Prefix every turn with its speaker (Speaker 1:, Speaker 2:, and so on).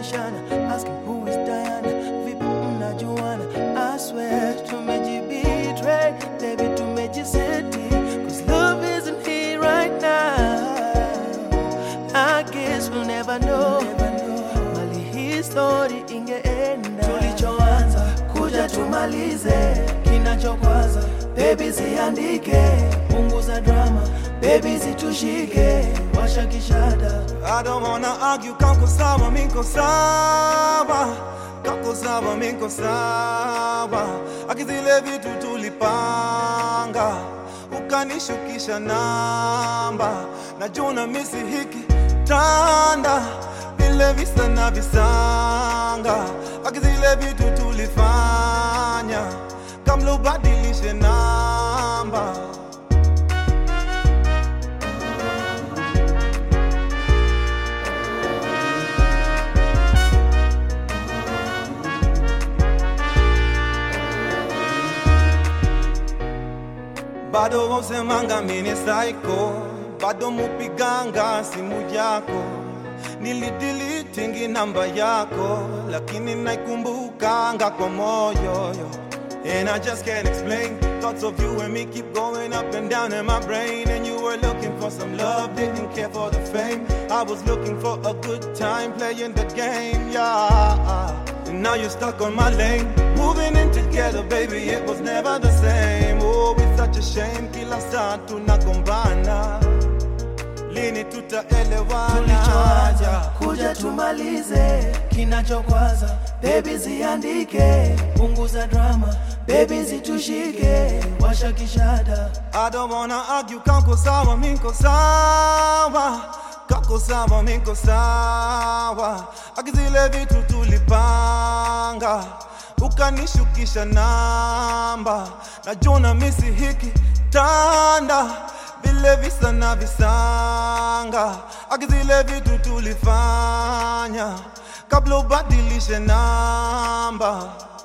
Speaker 1: tunabishana asking who is Diana vipi mnajuana I swear tumejibetray baby tumejiseti cause love isn't here right now I guess we'll never know, mali hii story ingeenda tulichoanza kuja tumalize kinachokwaza baby ziandike punguza drama baby zitushike washa kishada
Speaker 2: I don't wanna argue, kako sawa, miko sawa Kako sawa, miko sawa Akizile vitu tulipanga Ukanishukisha namba Najuna misi hiki tanda Vile visa na visanga Akizile vitu tulifanya Kamlo ubadilishe namba bado wausemanga mini saiko, bado mupiganga simu yako, nilidilitingi namba yako, lakini naikumbukanga kwa moyo yo. And I just can't explain Thoughts of you and me keep going up and down in my brain And you were looking for some love, didn't care for the fame I was looking for a good time playing the game, yeah And now you're stuck on my lane Moving in together, baby, it was never the same Oh, it's such a shame, kila saa tunagombana Lini tutaelewana
Speaker 1: tulichoanza kuja tumalize kinachokwaza baby ziandike punguza drama baby zitushike washa kishada
Speaker 2: I don't wanna argue, kako sawa, miko sawa Kako sawa, miko sawa Akizile vitu tulipanga Ukanishukisha namba Najuna misi hiki tanda Vile visa na visanga Akizile vitu tulifanya Kabla ubadilishe namba